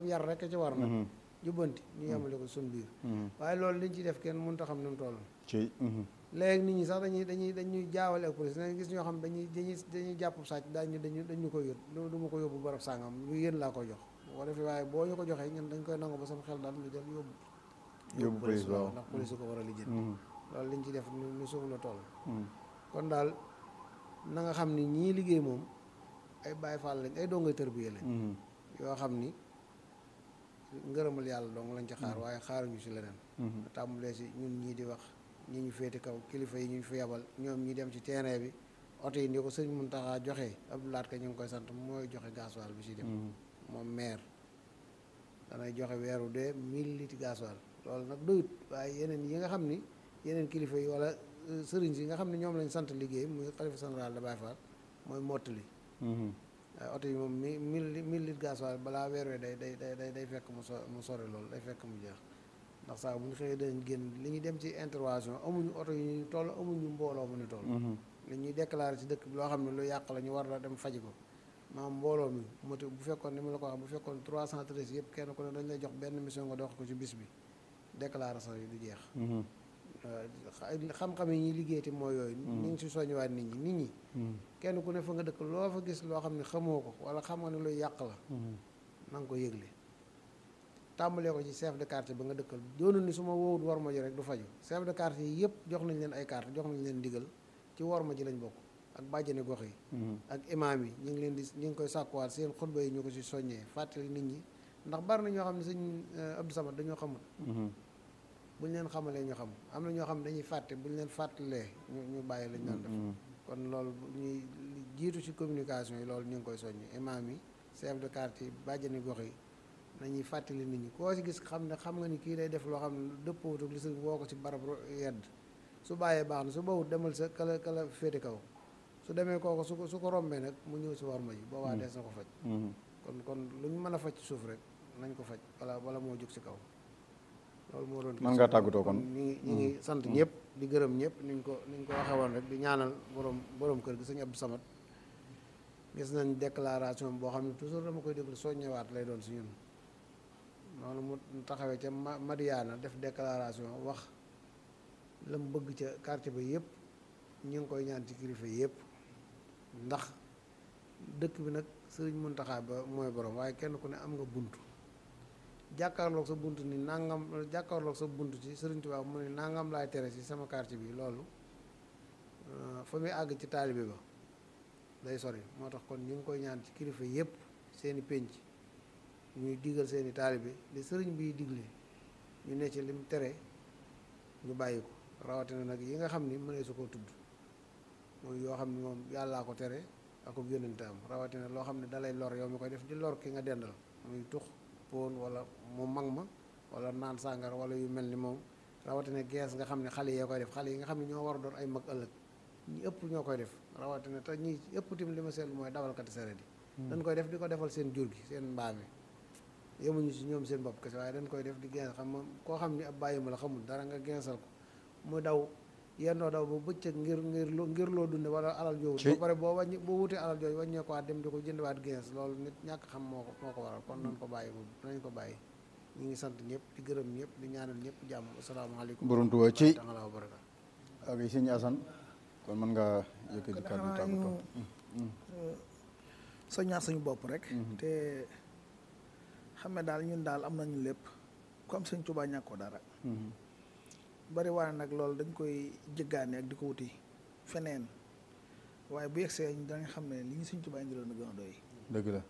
yar rek ci war nag jubbanti ñu yemale ko suñ biir waaye loolu liñ ci def kenn mënut a xam ni mu toll ci léegi nit ñi sax dañuy dañuy dañuy jaawale ak police da gis ñoo xam dañuy dañuy dañuy jàpp sàcc dañu dañu dañu ko yót du du ma ko yóbbu barab sàngam lu yéen laa ko jox bu ko defee waaye boo ñu ko joxee ñun dañ koy nangu ba sama xel daal ñu jël yóbbu yóbbu police waaw ndax police ko war a lijjanti loolu liñ ci def ni ni suuf la toll kon daal na nga xam ni ñii liggéey moom ay Baay Faal lañ ay dongay tërbiye lañ yoo xam ni ngërëmal yàlla dong lañ ci xaar waaye xaaruñu si leneen tàmbalee si ñun ñii di wax ñi ñu féete kaw kilifa yi ñu fi yabal ñoom ñi dem ci terrain bi oto yi ni ko sëñ Muntaxa joxe Abdoulaat ka ñu ngi koy sant mooy joxe gasoil bi si dem moom maire danay joxe weeru dee mille litres gasoil loolu nag doyut waaye yeneen yi nga xam ni yeneen kilifa yi wala sëriñ si nga xam ne ñoom lañ sant liggéey muy xalifa général de Baye Fall mooy mottali waaye oto yi moom mi mille mille litres gasoil balaa weer wee day day day day fekk mu so mu sore loolu day fekk mu jeex ndax saa bu ñu xëyee dañ génn li ñuy dem ci intervention amuñu oto yi ñu toll amuñu mbooloo mu ni toll li ñuy déclaré ci dëkk bi loo xam ne lu yàq la ñu war la dem faji ko maam mbooloo mi moti bu fekkoon ni ma la ko wax bu fekkoon trois cent treize yëpp kenn ku ne dañ lay jox benn mission nga dox ko ci bis bi déclaration yi du jeex xam-xam yi ñuy liggéey ti mooy yooyu ñu ngi si soññiwaat nit ñi nit ñi kenn ku ne fa nga dëkk loo fa gis loo xam ne xamoo ko wala xam nga ne luy yàq la na nga ko yëgle tàmbalee ko ci chef de quartier ba nga dëkkal doonu ni su ma woowut war ma ji rek du faju chef de quartier yi yëpp jox nañ leen ay carte jox nañ leen ndigal ci war ma ji lañ bokk ak bàjjani gox yi ak imaam yi ñu ngi leen di ñu ngi koy sàkkuwaat seen xutba yi ñu ko si soññee fàttali nit ñi ndax bari na ñoo xam ne sëñ Abdou Samad dañoo xamul bu ñu leen xamalee ñu xam am na ñoo xam ne dañuy fàtte bu ñu leen fàttalee ñu ñu bàyyi lañ doon def kon loolu ñuy jiitu ci communication yi loolu ñu ngi koy soññi imaam yi chef de quartier yi bàjjani gox yi nañuy fàttali nit ñi koo si gis xam ne xam nga ni kii day def loo xam ne dëppoowut ak li sëñ woo ko ci barab yedd su bàyyee baax na su bawut demal sa kala kala féete kaw su demee kooku su ko su ko rombee nag mu ñëw si war ma ji boobaa dees na ko faj kon kon lu ñu mën a faj ci suuf rek nañ ko faj wala wala moo jóg si kaw loolu moo doon mën ngaa tàggatoo kon ñi ngi ñi ngi sant ñëpp di gërëm ñëpp niñ ko niñ ko waxee woon rek di ñaanal borom borom kër gi sëñ Abdou Samad gis nañ déclaration boo xam ne toujours dama koy déglu soññewaat lay doon si ñun noonu mu taxawee ca Madiana def déclaration wax la mu bëgg ca quartier ba yëpp ñu ngi koy ñaan ci kilifa yëpp ndax dëkk bi nag sëriñ Muntaxa ba mooy borom waaye kenn ku ne am nga bunt jàkkaarloog sa bunt ni nangam jàkkaarloog sa bunt ci sëriñ Tuubaa mu ne nangam laay tere ci sama quartier bi loolu fa muy àgg ci taalibe ba day sori moo tax kon ñu ngi koy ñaan ci kilifa yëpp seeni pénc ñuy digal seeni taalibe li sëriñ biy digle ñu ne ci lim tere ñu bàyyi ko rawatina nag yi nga xam ni mënee su ko tudd mooy yoo xam ne moom yàllaa ko tere ak ko yónnente am rawatina loo xam ne dalay lor yow mi koy def di lor ki nga dendal muy tux poon wala mu mag ma wala naan sàngara wala yu mel ni moom rawatina gees nga xam ne xale yee koy def xale yi nga xam ne ñoo war a doon ay mag ëllëg ñi ëpp ñoo koy def rawatina te ñi ëpp tim li ma seetlu mooy dawalkati sareet yi dañ koy def di ko defal seen jur gi seen mbaam yi yemuñu si ñoom seen bopp kese waaye dañ koy def di gens xam moom koo xam ni ab bàyyi ma la xamul dara nga gensal ko mu daw yendoo daw ba bëccëg ngir ngir ngir loo dunde wala alal jooju ba pare boo wàññi boo wutee alal jooju wàññee ko waat dem di ko jëndiwaat gens loolu nit ñàkk xam moo ko moo ko waral kon nañ ko bàyyi moom nañ ko bàyyi ñu ngi sant ñëpp di gërëm ñëpp di ñaanal ñëpp jàmm asalaamaaleykum borom Tuuba ci taala wa barakaatu ak sëñ Asan kon mën nga yëkkati kàddu tàggatoo soññaat suñu bopp rek te xam ne daal ñun daal am nañu lépp ku am sëñ Tuubaa ñàkkoo dara bari waane nag loolu dañ koy jëggaane ak di ko wuti feneen waaye bu yegsee danga xam ne li ñu sëñ Tuubaa indi loon na gën a doy dëgg la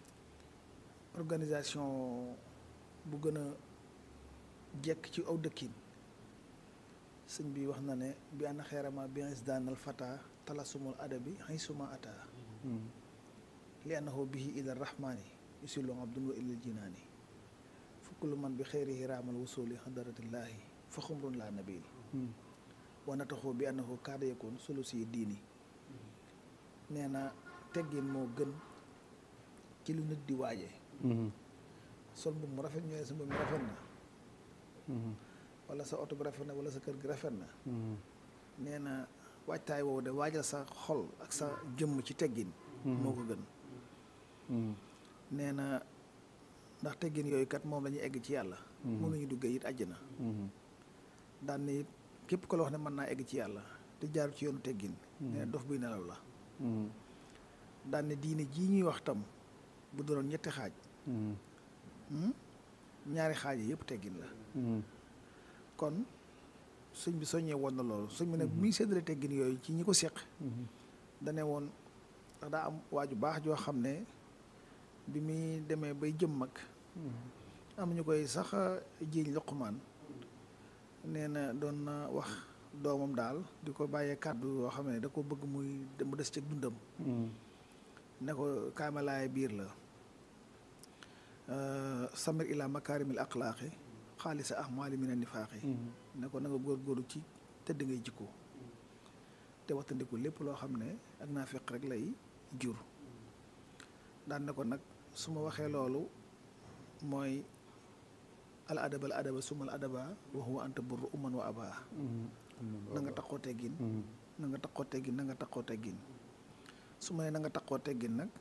organisation bu gën a jekk ci aw dëkkin sëñ bi wax na ne bi ànd xeerama bi daanal fata talasumul adabi xay suma ata li annahu bihi ila rahmani yusilu abdun wa ilal jinaani fukk lu man bi xeerihi raamal wusuli xadaratillaahi fa xumrun laa nabil wa nataxu bi annahu kaada yakun sulusi diini nee na teggin moo gën ci lu nit di waaje sol mbubb mu rafet ñëwee sa mbubb mi rafet na wala sa oto bi rafet na wala sa kër gi rafet na nee na waajtaay woowu de waajal sa xol ak sa jëmm ci teggin moo ko gën nee na ndax teggin yooyu kat moom la ñuy egg ci yàlla moom la ñuy duggee it àjjana daan ne it képp ko la wax ne mën naa egg ci yàlla te jaaru ci yoonu teggin nee dof buy nelaw la daan ne diine jii ñuy wax tam bu doon ñetti xaaj ñaari xaaj yi yëpp teggin la kon sëñ bi soññee woon na loolu sëñ bi nag mi ngi séddale teggin yooyu ci ñi ko seq dane woon ndax daa am waaju baax joo xam ne bi muy demee bay jëm mag am ñu koy sax jiiñ Luqmaan nee na doon na wax doomam daal di ko bàyyee kàddu yoo xam ne da ko bëgg muy mu des ci dundam ne ko kaamalaay biir la samir ila makaarimil axlaaqi xaalisa ahmaali mina nifaaqi ne ko na nga góorgóorlu ci tëdd ngay jikko te wattandiku lépp loo xam ne ak naa feq rek lay jur daan ne ko nag su ma waxee loolu mooy al adaba al adaba suma al adaba wa huwa anta burru umman wa abaa na nga taxoo teggin na nga taxoo teggin na nga taxoo teggin su ma nee na nga taxoo teggin nag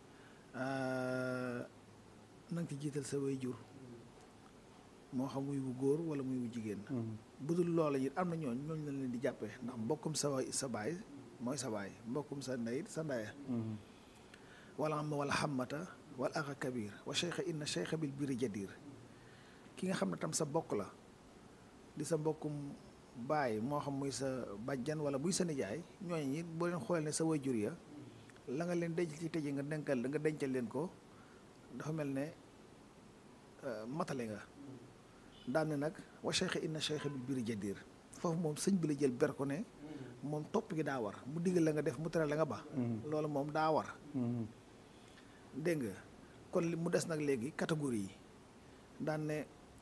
na nga ci jiital sa way jur moo xam muy wu góor wala muy wu jigéen bu dul loola it am na ñooñ ñooñ lañ leen di jàppee ndax mbokkum sa sa baay mooy sa baay mbokkum sa ndey sa ndaya wala am wala xammata wala axa kabir wa cheikha inna cheikha bil biri jadir ki nga xam ne tam sa bokk la di sa mbokkum baay moo xam muy sa bàjjan wala muy sa nijaay ñooñu it boo leen xoolee ne sa wayjur ya la nga leen denc ci tëje nga denkal nga dencal leen ko dafa mel ne matale nga daan ne nag wa cheikha inna cheikha bil biri jadir foofu moom sëñ bi la jël ber ko ne moom topp gi daa war mu digal la nga def mu tere la nga ba loolu moom daa war dégg nga kon li mu des nag léegi catégorie yi daan ne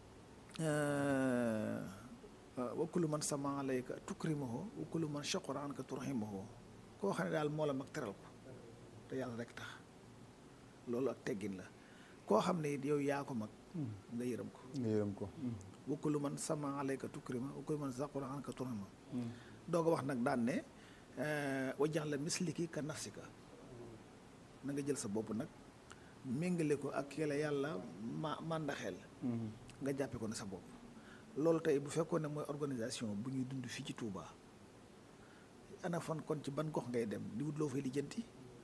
wa kullu man sama alayka tukrimahu wa kullu man shaqara anka turhimahu koo xam ne daal moo la mag teral ko te yàlla rek tax loolu ak teggin la koo xam ne it yow yaa ko mag nga yërëm ko nga yërëm ko wa kullu man sama alayka tukrima wa kullu man shaqara anka turhima doog a wax nag daan ne wa jaxla misliki ka nafsika na nga jël sa bopp nag méngale ko ak yàlla yàlla ma màndaxeel nga jàppe ko ne sa bopp loolu tey bu fekkoon ne mooy organisation bu ñuy dund fii ci Touba ana fan kon ci ban gox ngay dem di wut loo fay lijjanti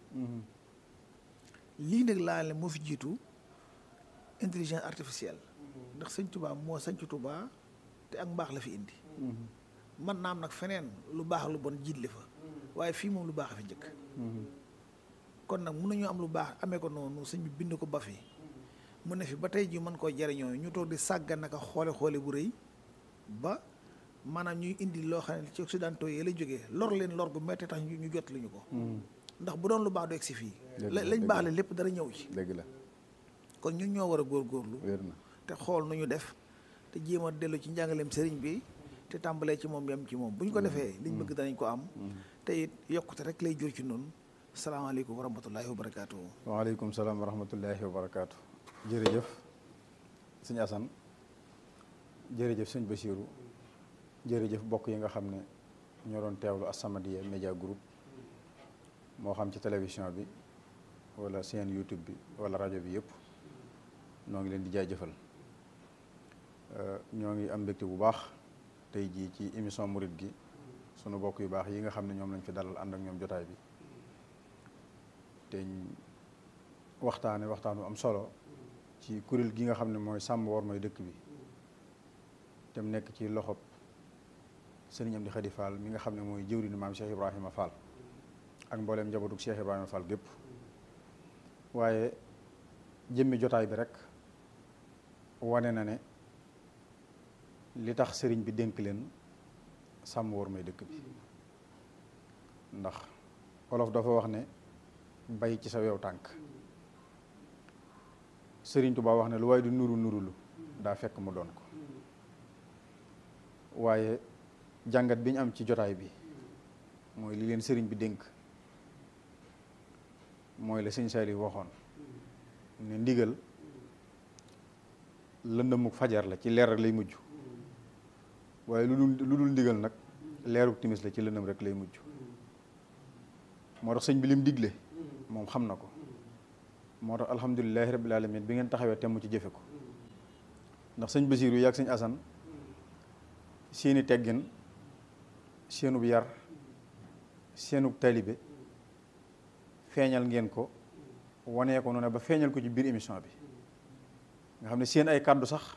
lii nag laa ne moo fi jiitu intelligence artificielle ndax sëñ Touba moo sañc Touba te ak mbaax la fi indi man naam nag feneen lu baax lu bon jiitle fa waaye fii moom lu baax a fi njëkk kon nag mun nañu am lu baax amee ko noonu sëñ bi bind ko ba fi mu ne fi ba tey ji mën koo jariñoo ñu toog di sàggan naka xoole xoole bu rëy ba maanaam ñuy indi loo xam ne ci occidentaux yi la jógee lor leen lor gu metti tax ñu jot li ñu ko ndax bu doon lu baax du egg si fii lañ baax le lépp dara ñëw ci dëgg la kon ñun ñoo war a góorgóorlu wér na te xool nu ñu def te jéem a dellu ci njàngaleem sëriñ bi te tàmbalee ci moom yem ci moom bu ñu ko defee liñ bëgg danañ ko am te it yokkute rek lay jur ci noonu salaamaaleykum wa rahmatullahi wa barakaatu. waaleykum salaam wa rahmatullahi wa barakaatu. jërëjëf sëñ Assane jërëjëf sëñ Basiiru jërëjëf bokk yi nga xam ne ñoo doon teewlu As-Samadiyya Média Group moo xam ci télévision bi wala seen YouTube bi wala rajo bi yëpp ñoo ngi leen di jaajëfal ñoo ngi am mbégte bu baax tey jii ci émission murit gi sunu bokk yu baax yi nga xam ne ñoom lañ fi dalal ànd ak ñoom jotaay bi te waxtaane waxtaanu am solo ci kuréel gi nga xam ne mooy sàmm war mooy dëkk bi te mu nekk ci loxob sëriñ Amdi Xadi Fall mi nga xam ne mooy jëwriñu maam Cheikh Ibrahima Fall ak mbooleem njabootug Cheikh Ibrahima Fall gépp waaye jëmmi jotaay bi rek wane na ne li tax sëriñ bi dénk leen sàmm war mooy dëkk bi ndax wolof dafa wax ne bay ci sa wew tànk sëriñ Tuubaa wax ne lu waaye du nuru nurulu daa fekk mu doon ko waaye jàngat bi ñu am ci jotaay bi mooy li leen sëriñ bi dénk mooy la sëñ Saali waxoon ne ndigal lëndëmuk fajar la ci leer rek lay mujj waaye lu dul lu dul ndigal nag leeruk timis la ci lëndëm rek lay mujj moo tax sëñ bi lim digle moom xam na ko moo tax alhamdulilahi rabbil alamin bi ngeen taxawee temm ci jëfe ko ndax sëñ Basiiru yi ak sëñ Asan seeni teggin seenub yar seenub talibe feeñal ngeen ko wanee ko noonu ba feeñal ko ci biir émission bi nga xam ne seen ay kàddu sax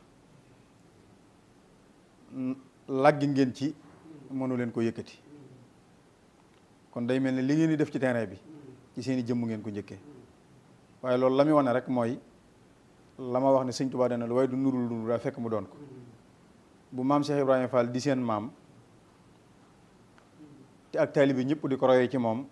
làggi ngeen ci mënu leen ko yëkkati kon day mel ne li ngeen di def ci terrain bi ci seen i jëmm ngeen ko njëkkee waaye loolu la muy wane rek mooy la ma wax ne sëñ Tuubaa dana lu waaye du nurul lu daa fekk mu doon ko bu maam Cheikh Ibrahima Fall di seen maam te ak taalibe bi ñëpp di ko royee ci moom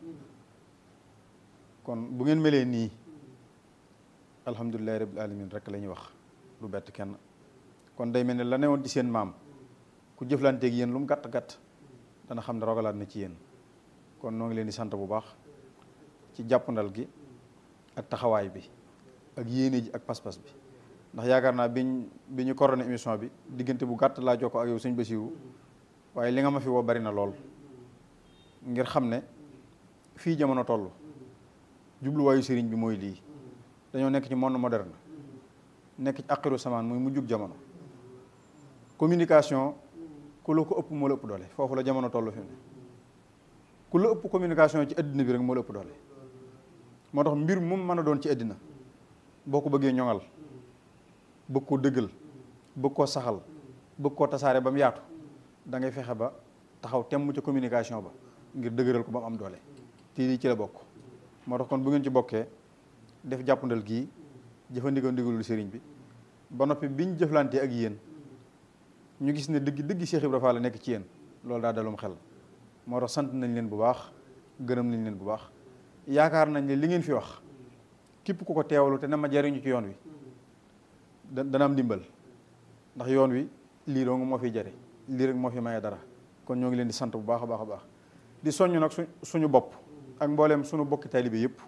kon bu ngeen melee nii alhamdulilahi rabbil alamin rek la ñuy wax lu bett kenn kon day mel ne la newoon ci seen maam ku jëflanteeg yéen lu mu gàtt gàtt dana xam ne rogalaat na ci yéen kon noo ngi leen di sant bu baax ci jàppandal gi ak taxawaay bi ak yéene ji ak pas-pas bi ndax yaakaar naa biñ bi ñu coordonné émission bi diggante bu gàtt laa jokkoo ak yow sëñ Basiiru waaye li nga ma fi woo bari na lool ngir xam ne fii jamono toll jubluwaayu sëriñ bi mooy lii dañoo nekk ci monde moderne nekk ci aqiru samaan muy mujjug jamono communication ku la ko ëpp moo la ëpp doole foofu la jamono toll fi mu ne ku la ëpp communication ci àddina bi rek moo la ëpp doole moo tax mbir moom mën a doon ci àddina boo ko bëggee ñoŋal bëgg koo dëggal bëgg koo saxal bëgg koo tasaare ba mu yaatu da ngay fexe ba taxaw temm ca communication ba ngir dëgëral ko ba mu am doole te lii ci la bokk moo tax kon bu ngeen ci bokkee def jàppandal gii jëfandikoo ndigalul sëriñ bi ba noppi biñ jëflantee ak yéen ñu gis ne dëgg dëgg Cheikh Ibra Fall la nekk ci yéen loolu daa dalum xel moo tax sant nañ leen bu baax gërëm nañ leen bu baax yaakaar nañ ne li ngeen fi wax képp ku ko teewlu te ne ma jariñu ci yoon wi da dana am ndimbal ndax yoon wi lii dong moo fiy jari lii rek moo fi maye dara kon ñoo ngi leen di sant bu baax a baax a baax di soññ nag su suñu bopp ak mbooleem suñu bokki taalibe yëpp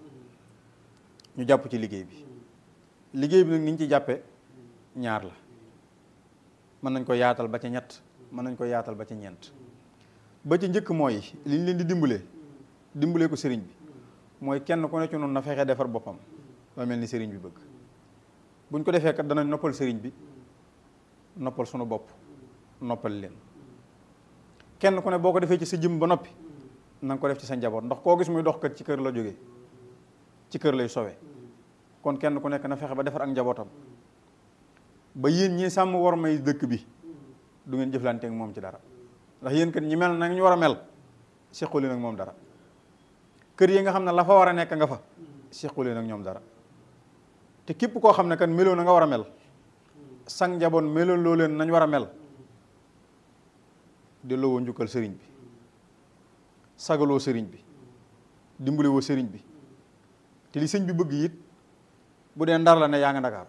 ñu jàpp ci liggéey bi liggéey bi nag ni ñu ci jàppe ñaar la mën nañ ko yaatal ba ca ñett mën nañ ko yaatal ba ca ñeent ba ca njëkk mooy li ñu leen di dimbalee dimbalee ko sëriñ bi mooy kenn ku ne ci noonu na fexe defar boppam ba mel ni sëriñ bi bëgg buñ ko defee kat danañ noppal sëriñ bi noppal sunu bopp noppal leen kenn ku ne boo ko defee ci sa jëm ba noppi na nga ko def ci sa njaboot ndax koo gis muy dox kat ci kër la jógee ci kër lay sowe kon kenn ku nekk na fexe ba defar ak njabootam ba yéen ñi sàmm war may dëkk bi du ngeen jëflante ak moom ci dara ndax yéen kat ñi mel na ñu war a mel seqalee nag moom dara kër yi nga xam ne la fa war a nekk nga fa seqalee nag ñoom dara te képp koo xam ne kat meloo na nga war a mel sang njaboot meloo loo leen nañ war a mel delloo woo njukkal sëriñ bi sagaloo sëriñ bi dimbale woo sëriñ bi te li sëñ bi bëgg it bu dee ndar la ne yaa nga Ndakaar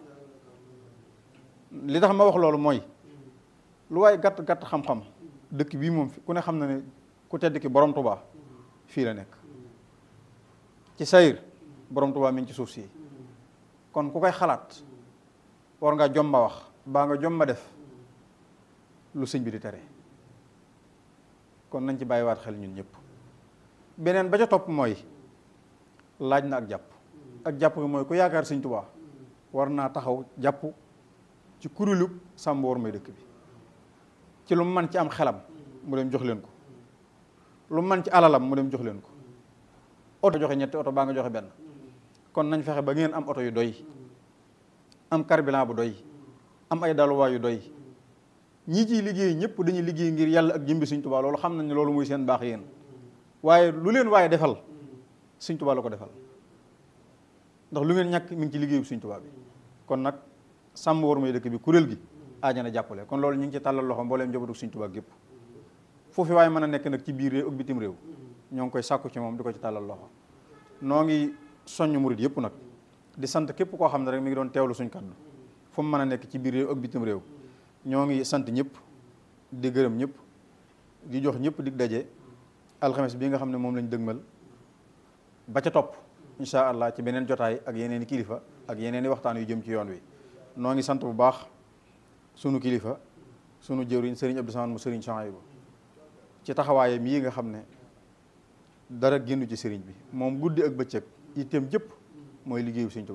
li tax ma wax loolu mooy lu waaye gàtt gàtt xam-xam dëkk bii moom ku ne xam na ne ku tedd ki borom Tuubaa fii la nekk ci sayir borom Tuubaa mi ngi ci suuf si kon ku koy xalaat war nga jomba wax baa nga jomba def lu sëñ bi di tere kon nañ ci bàyyiwaat xel ñun ñëpp beneen ba ca topp mooy laaj na ak jàpp ak jàpp nga mooy ku yaakaar sëñ Tuubaa war naa taxaw jàpp ci kuréelu sàmm war may dëkk bi ci lu mu man ci am xelam mu dem jox leen ko lu mu man ci alalam mu dem jox leen ko oto joxe ñetti oto baa nga joxe benn kon nañ fexe ba ngeen am oto yu doy am carburant bu doy am ay daluwaay yu doy ñii ciy liggéey ñëpp dañuy liggéey ngir yàlla ak jëmbi Sëñ Tuubaa loolu xam nañ ne loolu muy seen baax yéen waaye lu leen waaye defal Sëñ Tuubaa la ko defal ndax lu ngeen ñàkk mi ngi ci liggéeyu Sëñ Tuubaa bi kon nag sàmm war may dëkk bi kuréel gi aajana jàppale kon loolu ñu ngi ci tàllal loxo mbooleem njabootu Sëñ Tuubaa gépp foofu waaye mën a nekk nag ci biir réew ak bitim réew ñoo ngi koy sàkku ci moom di ko ci tàllal loxo noo ngi soññ murit yëpp nag di sant képp koo xam ne rek mi ngi doon teewlu suñ kaddu fu mu mën a nekk ci biir réew ak bitim réew ñoo ngi sant ñëpp di gërëm ñëpp di jox ñëpp dig daje alxames bi nga xam ne moom lañ dëgmal ba ca topp incha allah ci beneen jotaay ak yeneen i kilifa ak yeneen i waxtaan yu jëm ci yoon wi noo ngi sant bu baax sunu kilifa sunu jëwriñ sëriñ Abdou Samane mu sëriñ Chouaïbou ci taxawaayam yi nga xam ne dara génnu ci sëriñ bi moom guddi ak bëccëg itteem jëpp mooy liggéeyu Sëriñ Tuubaa bi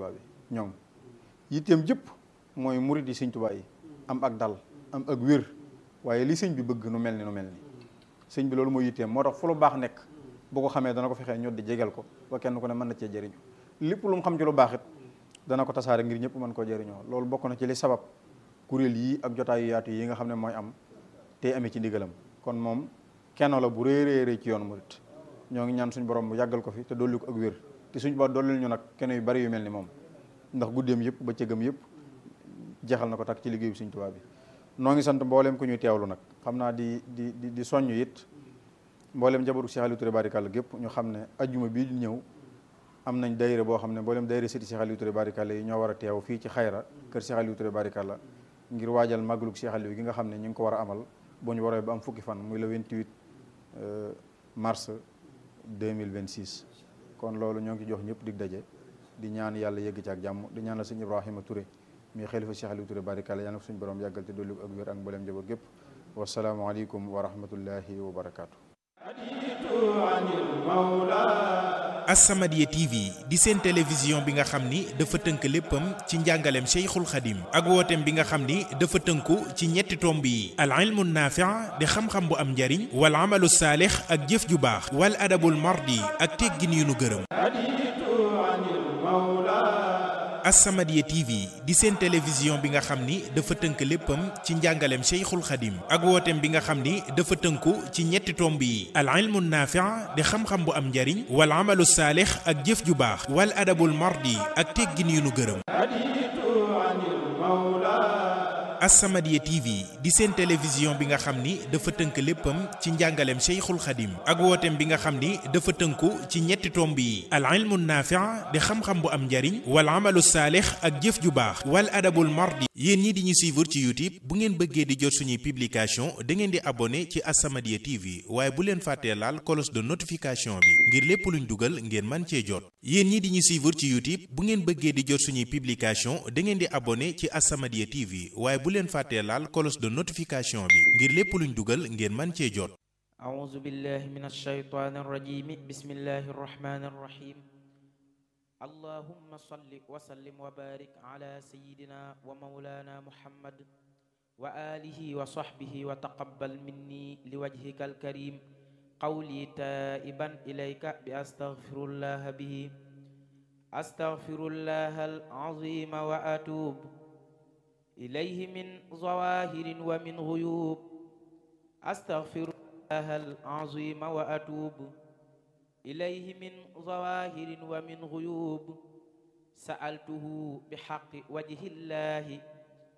ñoŋ yitteem jëpp mooy murid yi sëñ Tuubaa yi am ak dal am ak wér waaye li sëñ bi bëgg nu mel ni nu mel ni sëñ bi loolu mooy yitteem moo tax fu lu baax nekk bu ko xamee dana ko fexee ñod di jegal ko ba kenn ku ne mën na cee jëriñu lépp lu mu xam ci lu baax it dana ko tasaare ngir ñëpp mën koo jëriñoo loolu bokk na ci li sabab kuréel yi ak jotaayu yaatu yi nga xam ne mooy am tey amee ci ndigalam kon moom kenn la bu rëy rëy ci yoon murit ñoo ngi ñaan suñ borom mu yàggal ko fi te dolli ko ak wér te suñ ba dollil ñu nag kenn yu bari yu mel ni moom ndax guddeem yëpp ba cëgam yëpp jeexal na ko tak ci liggéeyu Sëñ Tuubaa bi noo ngi sant mbooleem ku ñuy teewlu nag xam naa di di di di soññ it mbooleem jabaru Cheikh Aliou Touré barikàlla gépp ñu xam ne ajjuma bii di ñëw am nañ dayre boo xam ne mbooleem dayre sëti Cheikh Aliou Touré barikàlla yi ñoo war a teew fii ci xayra kër Cheikh Aliou Touré barikàlla ngir waajal màggalug Cheikh Aliou gi nga xam ne ñu ngi ko war a amal bu ñu waree ba am fukki fan muy le 28 mars 2026 kon loolu ñoo ngi jox ñëpp dig daje di ñaan yàlla yegg ci ak jàmm di ñaan la sëñ Ibrahima Touré mi xalifa Cheikh Aliou Touré barikàlla yàlla na ko suñu borom yàggal te dolli ko ak wér ak mbooleem njaboot gépp wasalaamualeykum wa rahmatullahi wa barakaatu. As-Samadiyya TV di seen télévision bi nga xam ni dafa tënk léppam ci njàngaleem Cheikhul Khadim ak wooteem bi nga xam ni dafa tënku ci ñetti tomb yi al ilmu naafi' di xam-xam bu am njariñ wal amalu saalix ak jëf ju baax wal adabul mardi ak teggin yu nu gërëm As-Samadiyya TV di seen télévision bi nga xam ni dafa tënk léppam ci njàngaleem Cheikhul Khadim ak wooteem bi nga xam ni dafa tënku ci ñetti tomb yi al ilmu naafi' di xam-xam bu am njariñ wal amalu saalix ak jëf ju baax wal adabul mardi ak teggin yu nu gërëm As-Samadiyya TV di seen télévision bi nga xam ni dafa tënk léppam ci njàngaleem Cheikhul Khadim ak wooteem bi nga xam ni dafa tënku ci ñetti tomb yi al ilmu naafi' di xam-xam bu am njariñ wal amalu saalix ak jëf ju baax wal adabul mardi yéen ñi di ñu suivre ci YouTube bu ngeen bëggee di jot suñuy publication da ngeen di abonné ci As-Samadiyya TV waaye bu leen fàttee laal cloche de notification bi ngir lépp luñ dugal ngeen man cee jot yéen ñi di ñu suivre ci YouTube bu ngeen bëggee di jot suñuy publication da ngeen di abonné ci As-Samadiyya TV waaye bu leen fàttee laal cloche de notification bi ngir lépp luñ dugal ngeen man cee jot أعوذ بالله من الشيطان الرجيم بسم الله الرحمن الرحيم اللهم صل وسلم وبارك على سيدنا ومولانا محمد وآله وصحبه وتقبل مني لوجهك الكريم قولي تائبا إليك بأستغفر الله به أستغفر الله العظيم وأتوب إليه من ظواهر ومن غيوب أستغفر الله العظيم وأتوب إليه من ظواهر ومن غيوب سألته بحق وجه الله